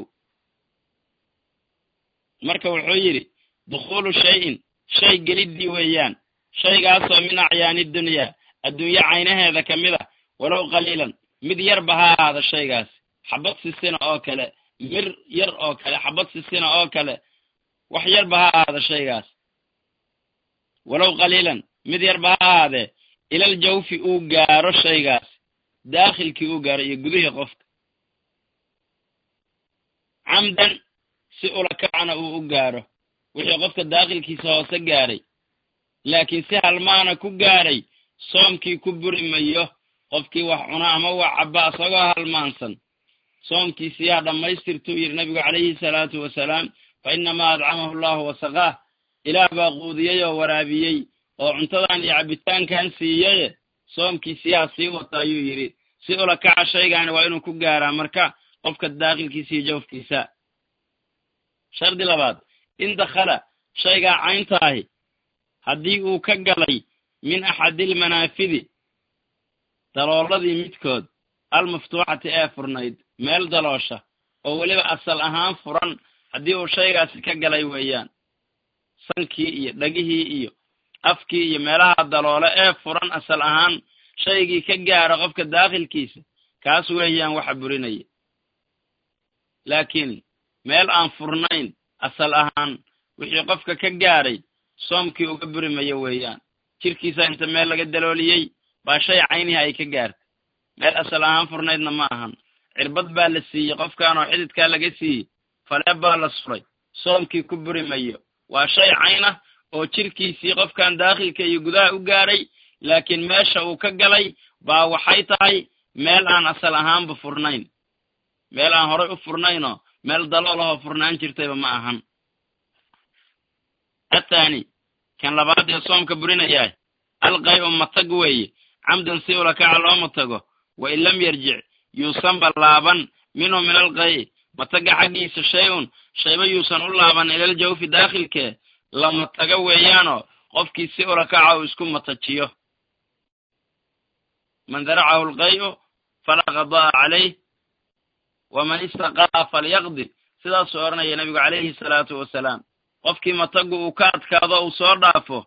marka wuxuu yidhi dukhuulu shayin shay geliddii weeyaan shaygaasoo min acyaani dunyaa adduunye caynaheeda ka mid ah walow qaliilan mid yarba ha ahaada shaygaas xabad sisina oo kale mir yar oo kale xabad sisina oo kale wax yarba ha ahaada shaygaas walow qaliilan mid yarba ha ahaadee ilal jawfi uu gaaro shaygaas daakhilkii uu gaaro iyo gudihii qofka camdan si ulakacna uu u gaaro wixii qofka daakhilkiisa hoose gaaray laakiin si halmaana ku gaaray soomkii ku buri mayo qofkii wax cuna ama wax cabba isagoo halmaansan soomkiisii ha dhammaystirtuu yidhi nabigu calayhi salaatu wasalaam fa innamaa adcamahu allahu wasaqaah ilaah baa quudiyey oo waraabiyey oo cuntadan iyo cabbitaankan siiyaye soomkiisii ha sii wato ayuu yidhi si ulakaca shaygaani waa inuu ku gaaraa marka qofka daakhilkiisa iyo jawfkiisa shardi labaad in dakhala shaygaa cayntaahi haddii uu ka galay min axadilmanaafidi dalooladii midkood almaftuuxati ee furnayd meel daloosha oo weliba asal ahaan furan haddii uu shaygaasi ka galay weeyaan sankii iyo dhegihii iyo afkii iyo meelaha daloole ee furan asal ahaan shaygii ka gaara qofka daakhilkiisa kaas weeyaan waxa burinaya laakiin meel aan furnayn asal ahaan wixii qofka ka gaaray soomkii uga buri mayo weeyaan jirkiisa inta meel laga dalooliyey baa shay caynihi ay ka gaartay meel asal ahaan furnaydna ma ahan cirbad baa la siiyey qofkan oo xididkaa laga siiyey faleeb baa la suray soomkii ku buri mayo waa shay cayn ah oo jirkiisii qofkan daakhilka iyo gudaha u gaaray laakiin meesha uu ka galay baa waxay tahay meel aan asal ahaanba furnayn meel aan horay u furnaynoo meel daloolahoo furnaan jirtayba ma ahan athaani kan labaad ee soomka burinayaah alqay-u matag weeye camdan si ulakaca loo matago wa in lam yarjic yuusanba laaban minhu min alqay mataga xaggiisa shay-un shayba yuusan u laaban ilal jawfi daakhilkee la matago weeyaanoo qofkii si ulakaca uu isku matajiyo man daracahu alqay-u falaa qada'a calayh waman istaqaa falyaqdi sidaasuu odhanaya nebigu calayhi salaatu wasalaam qofkii matagu uu ka adkaado uu soo dhaafo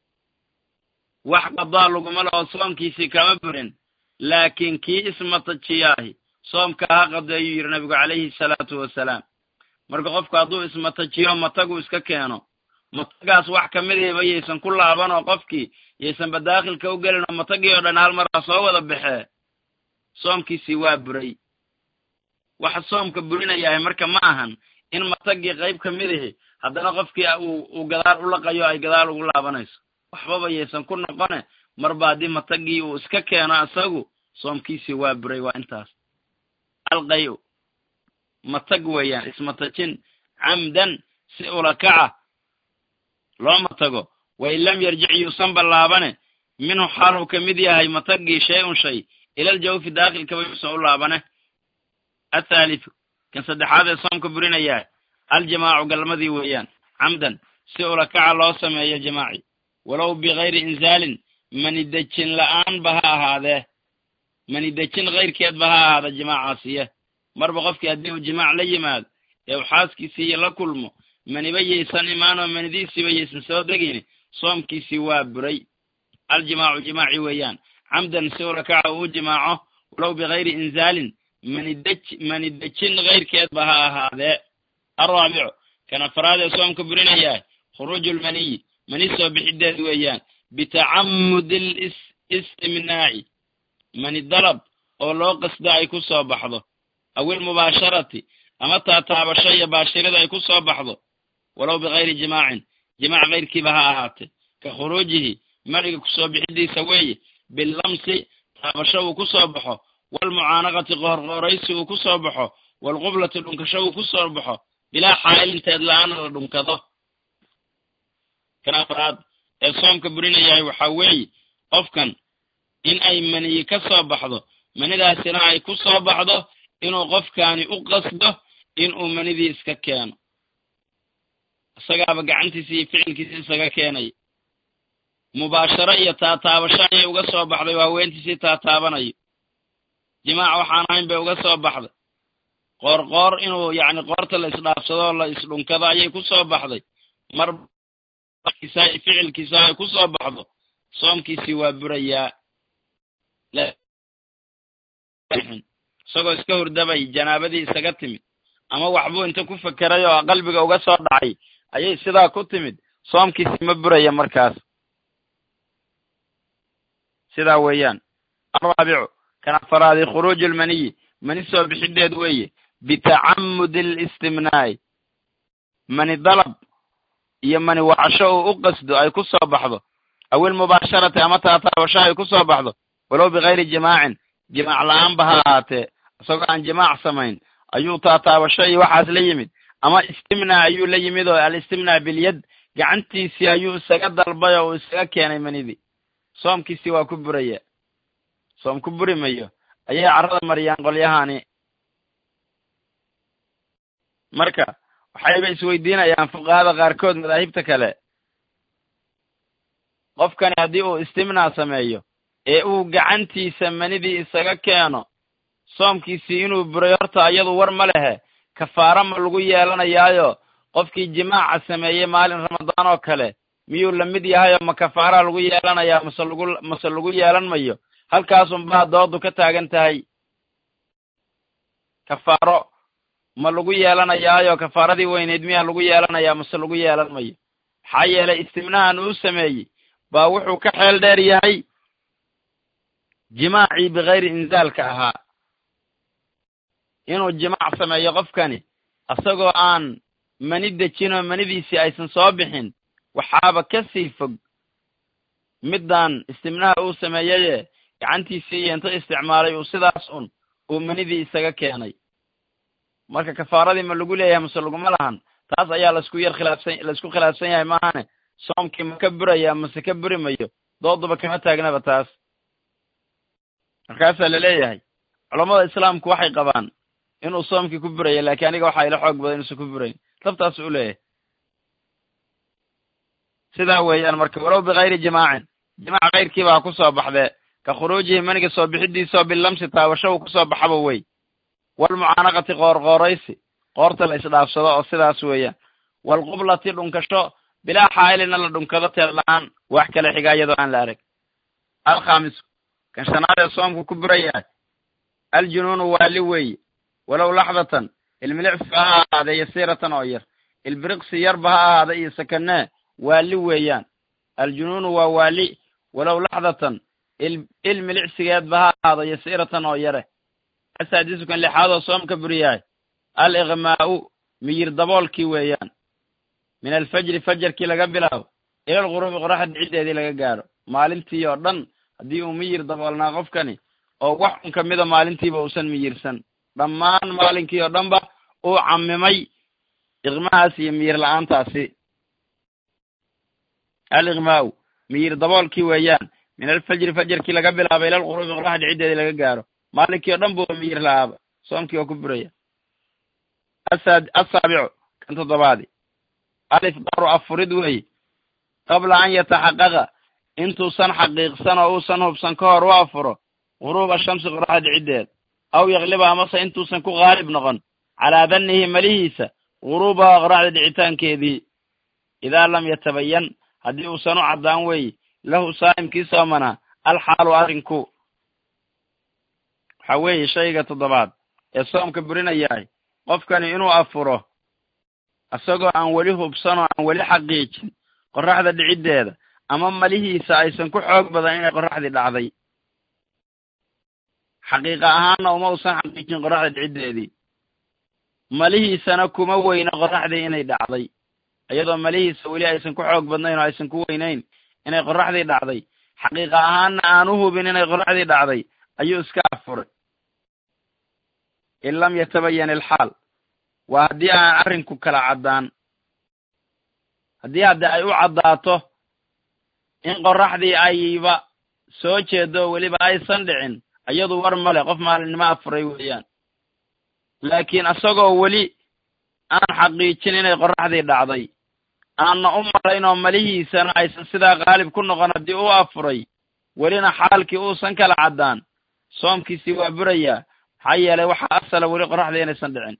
wax qadaa laguma laho soomkiisii kama burin laakiin kii ismatajiyaahi soomka ha qado ayuu yidhi nabigu calayhi salaatu wasalaam marka qofku hadduu ismatajiyo matagu iska keeno matagaas wax kamidayba yaysan ku laaban oo qofkii yaysanba daakhilka u gelin oo matagii oo dhan hal maraa soo wada baxee soomkiisii waa buray waxa soomka burinayahay marka ma ahan in matagii qayb ka midahi haddana qofkii uu gadaal u laqayo ay gadaal ugu laabanayso waxbaba yaysan ku noqone marba haddii matagii uu iska keeno isagu soomkiisii waa buray waa intaas alqayu matag weeyaan ismatajin camdan si ulakaca loo matago wa in lam yarjic yuusan ballaabane minhu xaaluu ka mid yahay matagii shay un shay ilal jawfi daakhilkaba yuusan u laabane athaalithu kan saddexaad ee soomka burinayaa aljamaacu galmadii weeyaan camdan si ulakaca loo sameeyo jamaaci walow bikayri inzaalin manidejin la'aanba ha ahaadee manidejin kayrkeedba ha ahaada jamaacaasiye marba qofkii haddii uu jimaac la yimaado ee uu xaaskiisiiyo la kulmo maniba yaysan imaanoo manidiisiiba yaysan soo degayni soomkiisii waa buray aljimaacu jimaaci weeyaan camdan si ulakaca uu jimaaco walow bikayri inzaalin manidej manidejin kayrkeedba ha ahaadee alraabicu kan afaraad ee soomka burinayaa khuruuju lmaniyi mani soo bixideed weeyaan bitacamudi listimnaaci mani dalab oo loo qasdo ay ku soo baxdo awil mubaasharati ama taataabasho iyo baashirada ay ku soo baxdo walow bikayri jimaacin jimaac kayrkiiba ha ahaatee ka khuruujihi maniga kusoo bixidiisa weeye billamsi taabasho uu ku soo baxo walmucaanaqati qoorqooraysi uu ku soo baxo walqublati dhunkasho uu ku soo baxo bilaa xaa'ilinteed la-aana la dhunkado kan afraad ee soomka burinayahay waxaa weeye qofkan in ay maniyi ka soo baxdo manidaasina ay ku soo baxdo inuu qofkaani u qasdo inuu manidii iska keeno isagaaba gacantiisi iyo ficilkiisi isaga keenaya mubaasharo iyo taataabasho ayay uga soo baxday oo haweentiisii taataabanayo jimaac waxaan ahayn bay uga soo baxday qoorqoor inuu yacni qoorta la isdhaafsado oo la isdhunkado ayay ku soo baxday mar ficilkiisa ay ku soo baxdo soomkiisii waa burayaa bixin isagoo iska hurdabay janaabadii isaga timid ama waxbuu inta ku fekeray oo qalbiga uga soo dhacay ayay sidaa ku timid soomkiisi ma buraya markaas sidaa weeyaan araabicu kan afaraadi khuruuju lmaniyi mani soo bixideed weeye bitacamudi alistimnaa'i mani dalab iyo mani wacasho uu u qasdo ay ku soo baxdo aw ilmubaasharati ama taataabasho ay ku soo baxdo walow bikayri jimaacin jimaac la-aanba ha ahaatee isagoo aan jimaac samayn ayuu taataabasho iyo waxaas la yimid ama istimnaa ayuu la yimid oo alistimnaa bilyad gacantiisii ayuu isaga dalbay oo uu isaga keenay manidii soomkiisii waa ku buraya soom ku buri mayo ayay carrada mariyaan qolyahani marka waxayba isweydiinayaan fuqahada qaarkood madaahibta kale qofkani haddii uu istimnaa sameeyo ee uu gacantiisa manidii isaga keeno soomkiisii inuu buray horta iyadu war ma lehe kafaaro ma lagu yeelanayaayo qofkii jimaaca sameeyey maalin ramadaan oo kale miyuu lamid yahay oo ma kafaaraha lagu yeelanayaa mase lagu mase lagu yeelan mayo halkaasunbaa doodu ka taagan tahay kafaaro ma lagu yeelanayaayo kafaaradii weyneyd miyaa lagu yeelanayaa mase lagu yeelan mayo maxaa yeelay istimnahan uu sameeyey baa wuxuu ka xeel dheer yahay jimaacii bikayri inzaalka ahaa inuu jimaac sameeyo qofkani isagoo aan mani dejin oo manidiisii aysan soo bixin waxaaba ka sii fog middan istimnaha uu sameeyeye gacantiisii iyo inta isticmaalay uu sidaas un uu manidii isaga keenay marka kafaaradii ma lagu leeyahay mase laguma lahan taas ayaa laisku yar khilaafsan laisku khilaafsan yahay maahane soomkii ma ka buraya mase ka buri mayo dooduba kama taagnaba taas markaasaa laleeyahay culammada islaamku waxay qabaan inuu soomkii ku buraya laakiin aniga waxaa ila xoog badan inuusan ku burayn sabtaas u leeyahay sidaa weeyaan marka walow bikayri jimaacin jimaac kayrkiiba ha ku soo baxdee ka khuruujihi maniga soo bixidiisao bilamsi taabasho uu kusoo baxaba wey walmucaanaqati qoorqooraysi qoorta la isdhaafsado oo sidaas weeyaan waalqublati dhunkasho bilaa xaa'ilina la dhunkado teed la-aan wax kale xiga iyadoo aan la arag alkhaamisu kan shanaad ee soomku ku burayahay aljunuunu waali weeye walow laxdatan ilmilicsi ha ahaadee yasiiratan oo yar ilbiriqsi yarba ha ahaada iyo sakanee waali weeyaan aljunuunu waa waali walow laxdatan ilmilicsigeedba ha ahaado yasiiratan oo yare asaadisukan lixaadoo soom ka buriyahay al iqmaa'u miyir daboolkii weeyaan min alfajri fajarkii laga bilaabo ila alquruubi qoraxda ciddeedii laga gaadho maalintii oo dhan haddii uu miyir daboolnaa qofkani oo wax un ka mida maalintiiba uusan miyirsan dhammaan maalinkii oo dhanba uu camimay iqmahaas iyo miyir la-aantaasi al iqmaa'u miyir daboolkii weeyaan min alfajri fajarkii laga bilaabo ila alquruubi qoraxda ciddeedii laga gaadho maalinkii o dhan buu miyir la-aaba soomkii oo ku buraya asaabicu kan toddobaadi alifdaru afurid weeye qabla an yataxaqaqa intuusan xaqiiqsan oo uusan hubsan ka hor u afuro guruuba shamsi qoraxda ciddeed aw yakliba amase intuusan ku qaalib noqon calaa dannihi malihiisa guruubaha qoraxda dhicitaankeedii idaa lam yatabayan haddii uusan u caddaan weeye lahu saa'imkii soomanaa alxaalu arrinku waxa weeye shayga toddobaad ee soomka burinayahay qofkani inuu afuro isagoo aan weli hubsan oo aan weli xaqiijin qoraxda dhiciddeeda ama malihiisa aysan ku xoog badan inay qoraxdii dhacday xaqiiqa ahaanna uma usan xaqiijin qoraxda dhiciddeedii malihiisana kuma weyna qoraxdii inay dhacday iyadoo malihiisa weli aysan ku xoog badnayn oo aysan ku weynayn inay qoraxdii dhacday xaqiiqa ahaanna aan u hubin inay qoraxdii dhacday ayuu iska afuray in lam yatabayan ilxaal waa haddii aan arrinku kala caddaan haddii hadde ay u caddaato in qoraxdii ayba soo jeedo weliba aysan dhicin iyadu war male qof maalinimo afuray weeyaan laakiin isagoo weli aan xaqiijin inay qoraxdii dhacday aanna u malayn oo malihiisana aysan sidaa qaalib ku noqon haddii u afuray welina xaalkii uusan kala caddaan soomkiisii waa burayaa maxaa yeelay waxaa asala weli qoraxdii inaysan dhicin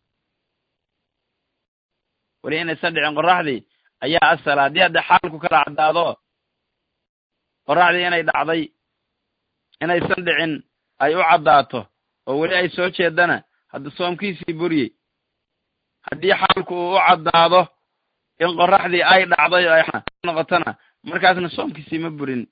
weli inaysan dhicin qoraxdii ayaa asala haddii hadde xaalku kala caddaado qoraxdii inay dhacday inaysan dhicin ay u caddaato oo weli ay soo jeedana hadda soomkiisii buriyey haddii xaalku uu u caddaado in qoraxdii ay dhacday oo ay noqotona markaasna soomkiisii ma burin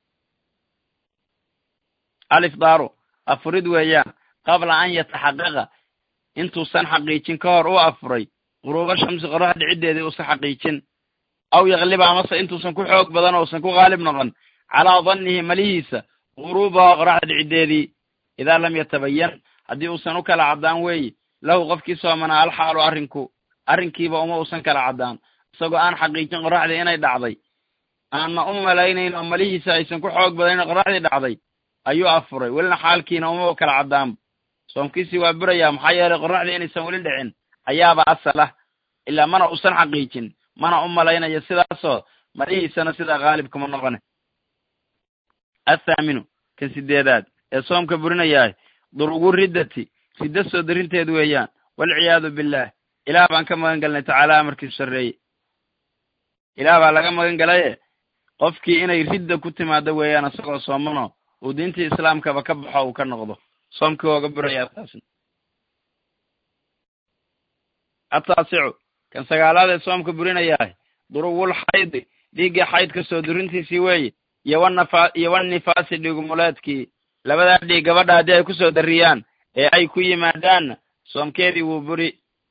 alifdaaru afurid weeyaan qabla an yataxaqaqa intuusan xaqiijin ka hor u afuray quruuba shamsi qorax dhiciddeedii uusan xaqiijin aw yakliba amase intuusan ku xoog badan ousan ku qaalib noqon calaa dannihi malihiisa quruubaha qoraxda dhiciddeedii idaa lam yatabayan haddii uusan u kala caddaan weeye lahu qofkii soomanaa alxaalu arrinku arrinkiiba uma uusan kala caddaan isagoo aan xaqiijin qoraxdii inay dhacday aanna u malaynayn oo malihiisa aysan ku xoog badan inay qoraxdii dhacday ayuu afuray welina xaalkiina uma kala caddaanba soomkiisii waa burayaa maxaa yeelay qoraxdii inaysan weli dhicin ayaaba asal ah ilaa mana uusan xaqiijin mana u malaynayo sidaasoo malihiisana sidaa qaalibkama noqone athaaminu kan sideedaad ee soomka burinayahay durugu riddati riddo soo darinteed weeyaan walciyaadu billaah ilaah baan ka magan galnay tacaala amarkiisu sarreeye ilaah baa laga magan galaye qofkii inay ridda ku timaado weeyaan isagoo soomano uu diintii islaamkaba ka baxo uu ka noqdo soomkii ooga burayaa taasna ataasicu kan sagaalaad ee soomka burinayahay durugul xaydi dhiigga xaydka soo durintiisii weeye iyo wanafa iyo wanifaasi dhiigumuleedkii labadaa dhiig gabadha haddii ay ku soo darriyaan ee ay ku yimaadaanna soomkeedii wuu buri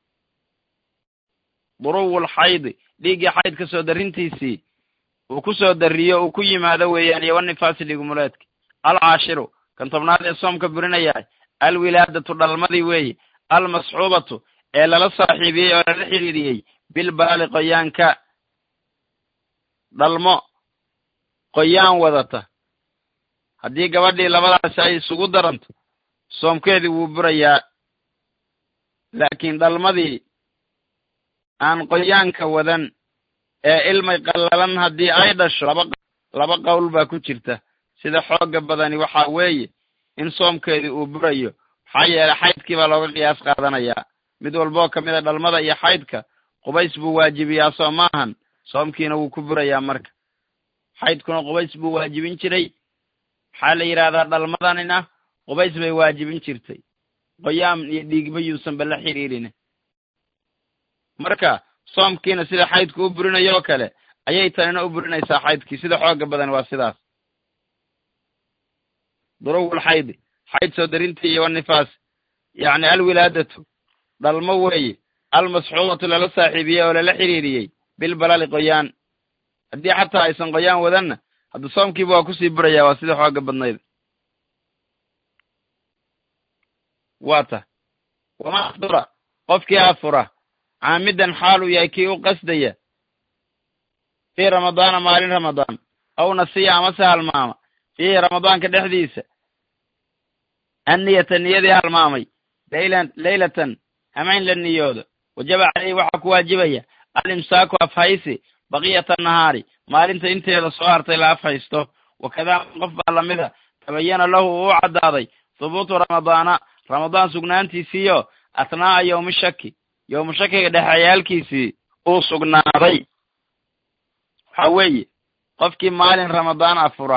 durugul xaydi dhiiggii xaydka soo darrintiisii uu ku soo darriyo uu ku yimaado weeyaan iyo wanifaasi dhiigumuleedki alcaashiru kan tobnaad ee soomka burinayahay alwilaadatu dhalmadii weeye almasxuubatu ee lala saaxiibiyey oo lala xidhiidhiyey bilbaali qoyaanka dhalmo qoyaan wadata haddii gabadhii labadaasi ay isugu daranto soomkeedii wuu burayaa laakiin dhalmadii aan qoyaanka wadan ee ilmay qallalan haddii ay dhasho laba laba qowl baa ku jirta sida xoogga badani waxaa weeye in soomkeedii uu burayo maxaa yeelay xaydkii baa looga qiyaas qaadanayaa mid walboo ka mid a dhalmada iyo xaydka qubays buu waajibiyaa soo maahan soomkiina wuu ku burayaa marka xaydkuna qubays buu waajibin jiray maxaa la yidhaahdaa dhalmadanina qubays bay waajibin jirtay qoyaam iyo dhiigba yuusanba la xidhiidhin marka soomkiina sida xaydku u burinayo oo kale ayay tanina u burinaysaa xaydkii sida xoogga badan waa sidaas durugul xaydi xayd soo darintii iyo wanifaas yacni alwilaadatu dhalmo weeye almasxuubatu lala saaxiibiyey oo lala xidhiidhiyey bilbalali qoyaan haddii xataa aysan qoyaan wadanna hadda soomkiiba waa kusii burayaa waa sida xoogga badnayd waa ta wama afdura qofkii afura caamidan xaaluu yahay kii u qasdaya fii ramadaana maalin ramadaan aw nasiya amase halmaama fiihi ramadaanka dhexdiisa anniyata niyadii halmaamay laylan laylatan hamayn la niyoodo wajaba caleyhi waxaa ku waajibaya alimsaaku afhaysi baqiyata nahaari maalinta inteeda soo hartay la afhaysto wakadaa qof baa lamida tabayana lahu uu u caddaaday hubuutu ramadaana ramadaan sugnaantiisiiyo athnaa'a yowmi shaki yowmu shakiga dhexeyaalkiisii uu sugnaaday waxa weeye qofkii maalin ramadaan afura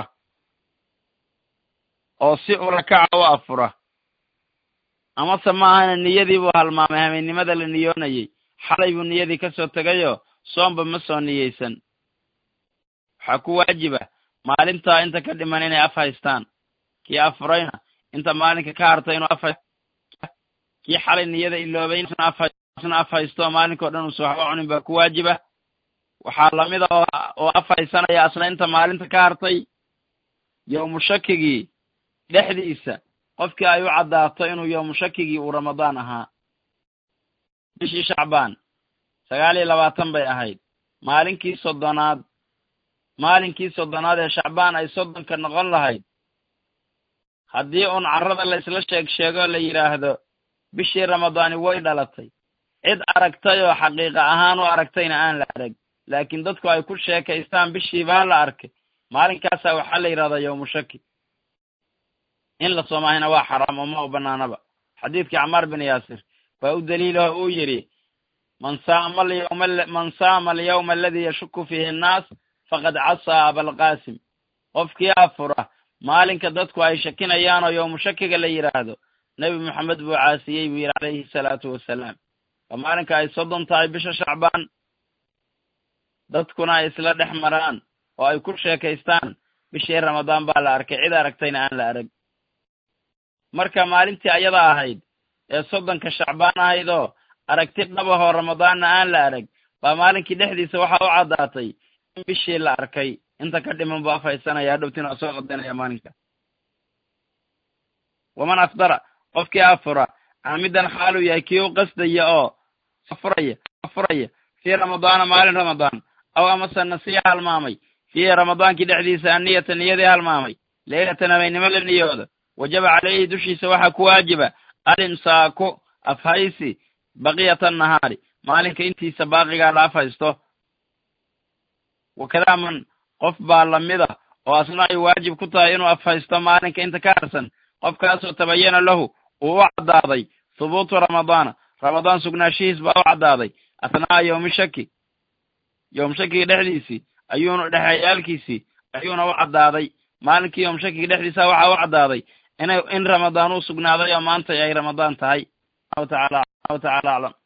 oo si urakaca u afura amase maahana niyadii buu halmaamay hameennimada la niyoonayey xalay buu niyadii ka soo tegayoo soomba ma soo niyeysan waxaa ku waajiba maalintaa inta ka dhiman inay af haystaan kii afurayna inta maalinka ka hartay inuu afha kii xalay niyada iloobay isna af haysto maalinkao dhan uusa waxba cunin baa ku waajiba waxaa lamida oo af haysanaya asna inta maalinta ka hartay yowmu shakigii dhexdiisa qofkii ay u caddaato inuu yowmu shakigii uu ramadaan ahaa bishii shacbaan sagaal iyo labaatan bay ahayd maalinkii soddonaad maalinkii soddonaad ee shacbaan ay soddonka noqon lahayd haddii uun carrada la isla sheeg sheegoo la yidhaahdo bishii ramadaani way dhalatay cid aragtay oo xaqiiqa ahaan u aragtayna aan la arag laakiin dadku ay ku sheekaystaan bishii baa la arkay maalinkaasaa waxaa la yidhahdaa yowmu shaki in la soomahayna waa xaraam oo ma u banaanaba xadiidkii camaar bin yaasir baa u daliilaho uu yidhi man saama alyawma man saama alyawma aladii yashuku fiihi annaas faqad casaa abalqaasim qofkii afura maalinka dadku ay shakinayaan oo yowmu shakiga la yidhaahdo nebi moxamed buu caasiyey buu yidhi calayhi salaatu wasalaam waa maalinka ay soddon tahay bisha shacbaan dadkuna ay isla dhex maraan oo ay ku sheekaystaan bishii ramadaan baa la arkay cid aragtayna aan la arag marka maalintii ayada ahayd ee soddonka shacbaan ahayd oo aragti dhabahoo ramadaanna aan la arag baa maalinkii dhexdiisa waxaa u caddaatay in bishii la arkay inta ka dhiman buu afhaysanaya hadhowtina waa soo qadanaya maalinka waman afdara qofkii afura caamidan xaaluu yahay kii u qasdaya oo afuraya afuraya fii ramadaana maalin ramadaan aw amase nasiya halmaamay fiihi ramadaankii dhexdiisa anniyata niyadii halmaamay leylatan habeennimo la niyooda wajaba calayhi dushiisa waxaa ku waajiba alimsaaku afhaysi baqiyata nahaari maalinka intiisa baaqigaa la afhaysto wakadaa man qof baa lamida oo asna ay waajib ku tahay inuu afhaysto maalinka inta ka harsan qofkaasoo tabayana lahu uu u caddaaday hubuutu ramadaana ramadaan sugnaanshihiis baa u caddaaday athnaa'a yowmi shaki yowm shakiga dhexdiisii ayuuna dhexeeyaalkiisii ayuuna u caddaaday maalinkii yowm shakiga dhexdiisa waxaa u caddaaday inay in ramadaan uu sugnaaday oo maanta ay ramadaan tahay allahu tacaala allahu tacaala aclam